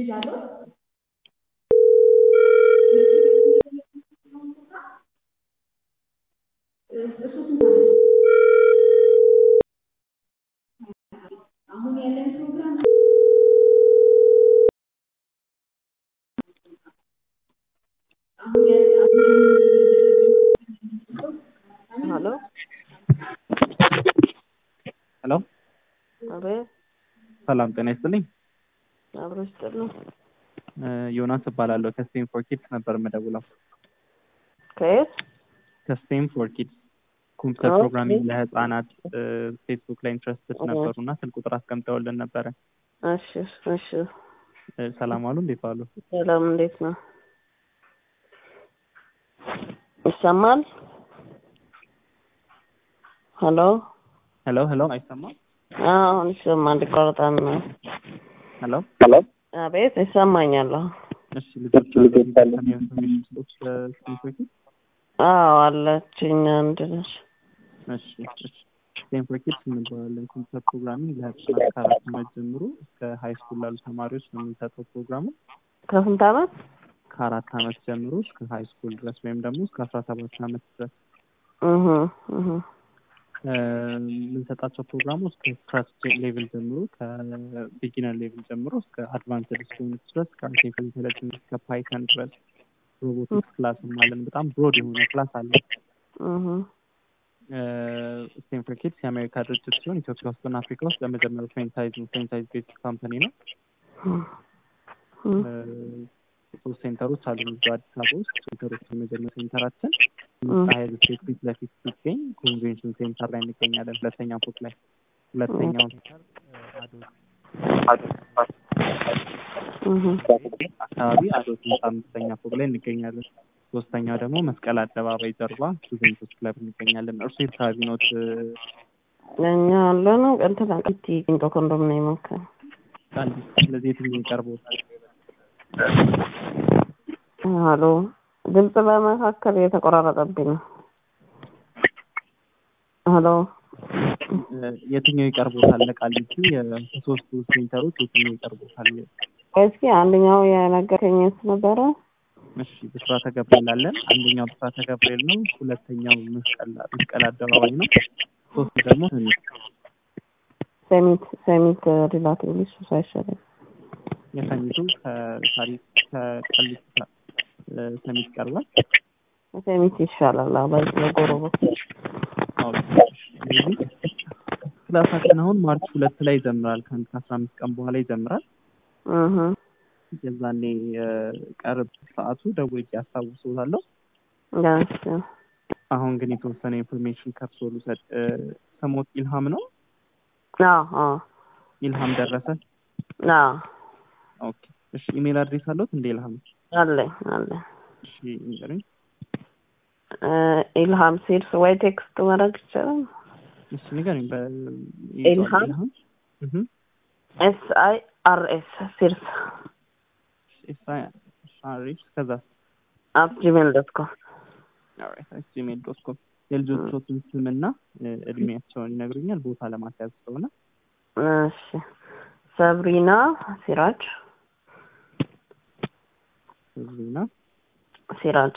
ልጅ አለው? እሱ ስንት ዓመት ነው? አሁን ያለን ፕሮግራም አሁን ያለ አሁን ሄሎ ሄሎ አቤት ሰላም ጤና ይስጥልኝ። አብሮ ይስጥል ነው። እ ዮናስ እባላለሁ ከስቴም ፎር ኪድስ ነበር የምደውለው። ከየት? ከስቴም ፎር ኪድስ ኮምፒውተር ኦኬ። ፕሮግራሚንግ ለህፃናት እ ፌስቡክ ላይ ኢንትረስትድ ኦ። ነበሩ እና ስልክ ቁጥር አስቀምጠውልን ነበረ። እሺ እሺ። እ ሰላም አሉ እንዴት ዋሉ? ሰላም እንዴት ነው? ይሰማል? ሄሎ ሄሎ ሄሎ አይሰማም? አዎ፣ አሁን ይሰማል። ይቆርጣል ነው። ሄሎ አቤት ይሰማኛል። አሁን። እሺ ልጆች ኢንፎርሜሽን ስሎች ከስቴም ፎር ኪድስ አዎ አለችኝ አንድ ልጅ። እሺ እሺ ስቴም ፎር ኪድስ እንባላለን። ኮምፒውተር ፕሮግራሚንግ ለህፃናት ከአራት ዓመት ጀምሮ እስከ ሀይ ስኩል ላሉ ተማሪዎች ነው የምንሰጠው ፕሮግራሙ ከስንት ዓመት? ከአራት ዓመት ጀምሮ እስከ ሀይ ስኩል ድረስ ወይም ደግሞ እስከ አስራ ሰባት ዓመት ድረስ እህ እህ እ የምንሰጣቸው ፕሮግራሞች ከስክራች ሌቭል ጀምሮ ከቢጊነር ሌቭል ጀምሮ እስከ አድቫንስድ ስቱደንት ድረስ ከአርቲፊሻል ኢንቴሊጀንስ እስከ ፓይተን ድረስ ሮቦቲክስ ክላስም አለን። በጣም ብሮድ የሆነ ክላስ አለ። እህ ስቴም ፎር ኪድስ የአሜሪካ ድርጅት ሲሆን ኢትዮጵያ ውስጥና አፍሪካ ውስጥ ለመጀመሪያው ፍሬንቻይዝ ነው። ፍሬንቻይዝ ቤዝድ ካምፓኒ ነው። እህ እ ሶስት ሴንተሮች አሉ እዚሁ አዲስ አበባ ውስጥ ሴንተሮች የመጀመሪያ ሴንተራችን ሀይል ስቴት ፊት ለፊት ሲገኝ ኮንቬንሽን ሴንተር ላይ እንገኛለን ሁለተኛ ፎቅ ላይ ሁለተኛው ሴንተር አዶት እህ አካባቢ አዶት ህንፃ አምስተኛ ፎቅ ላይ እንገኛለን ሶስተኛው ደግሞ መስቀል አደባባይ ጀርባ ጁቬንቱስ ክለብ እንገኛለን እርሱ የት አካባቢ ኖት እኛ ያለ ነው እንትን ቂቲ ቂንጦ ኮንዶሚኒየም አካባቢ። ቃሊቲ ስለዚህ የትኛው ይቀርቦታል ሄሎ ድምጽ በመካከል እየተቆራረጠብኝ ነው። ሄሎ እ የትኛው ይቀርቦታል ለቃሊቲ ከሶስቱ ሴንተሮች የትኛው ይቀርቦታል እስኪ አንደኛው የነገርከኝ የት ነበረ? እሺ ብስራተ ገብርኤል አለን አንደኛው ብስራተ ገብርኤል ነው ሁለተኛው መስቀል መስቀል አደባባይ ነው ሶስቱ ደግሞ ሰሚት ሰሚት ሰሚት ሪላቲቭሊ እሱ ሳይሻለኝ የሰሚቱ ከታሪክ ከቃሊቲ እ ሰሚት ይቀርባል ሰሚት ይሻላል። አዎ በዚህ በጎረቤት አዎ ስለዚህ ክላሳችን አሁን ማርች ሁለት ላይ ይጀምራል ከአንድ ከአስራ አምስት ቀን በኋላ ይጀምራል እህ የዛኔ እ ቀርብ ሰዓቱ ደውዬ አስታውሶታለሁ ጋሽ አሁን ግን የተወሰነ ኢንፎርሜሽን ከርሶ ልውሰድ እ ስሞት ኢልሃም ነው አዎ አዎ ኢልሃም ደረሰ አዎ ኦኬ እሺ ኢሜል አድሬስ አለዎት እንደ ኢልሃም አለኝ አለኝ እሺ ንገሩኝ እ ኢልሃም ሲልስ ወይ ቴክስት ማድረግ ይቻላል? እሺ ንገሩኝ በ ኢልሃም? እህ ኤስ አይ አር ኤስ ሲልስ ኤስአይአርኤስ ከዛ አት ጂሜል ዶት ኮም ኦልራይት ጂሜል ዶት ኮም የልጆቹን ስምና እ እድሜያቸውን ይነግሩኛል ቦታ ለማስያዝ ስለሆነ እሺ ሰብሪና ሲራጅ ዜና ሲራጅ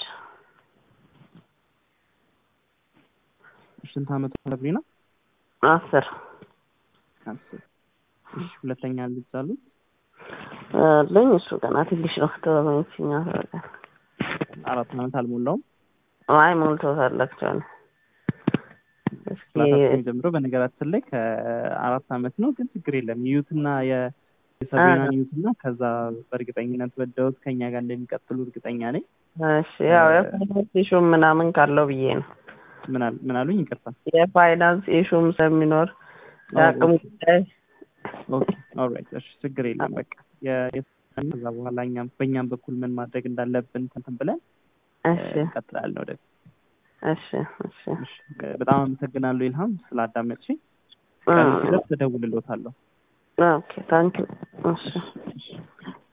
ስንት አመቱ ሰብሪና አስር አስር እሺ ሁለተኛ ልጅ አሉት አለኝ እሱ ገና ትንሽ ነው ተበመችኛ ተረጋል አራት አመት አልሞላውም አይ ሞልቶታል አክቹዋሊ እስኪ ክላሳችን የሚጀምረው በነገራችን ላይ ከአራት አመት ነው ግን ችግር የለም ዩትና የሰብሪናን ዩትና ከዛ በእርግጠኝነት ወደውት ከኛ ጋር እንደሚቀጥሉ እርግጠኛ ነኝ እሺ ያው የፋይናንስ ኢሹም ምናምን ካለው ብዬ ነው ምን አል- ምን አሉኝ ይቅርታ የፋይናንስ ኢሹም ስለሚኖር የአቅሙ ጉዳይ ኦኬ ኦልራይት እሺ ችግር የለም በቃ የ- የ- ከዛ በኋላ እኛም በእኛም በኩል ምን ማድረግ እንዳለብን እንትን ብለን እሺ እንቀጥላለን ወደ እሺ እሺ እሺ በጣም አመሰግናለሁ ኢልሃም ስላዳመጥሽኝ ቀን ሲደርስ እደውልልዎታለሁ ኦኬ ታንክ እሺ እሺ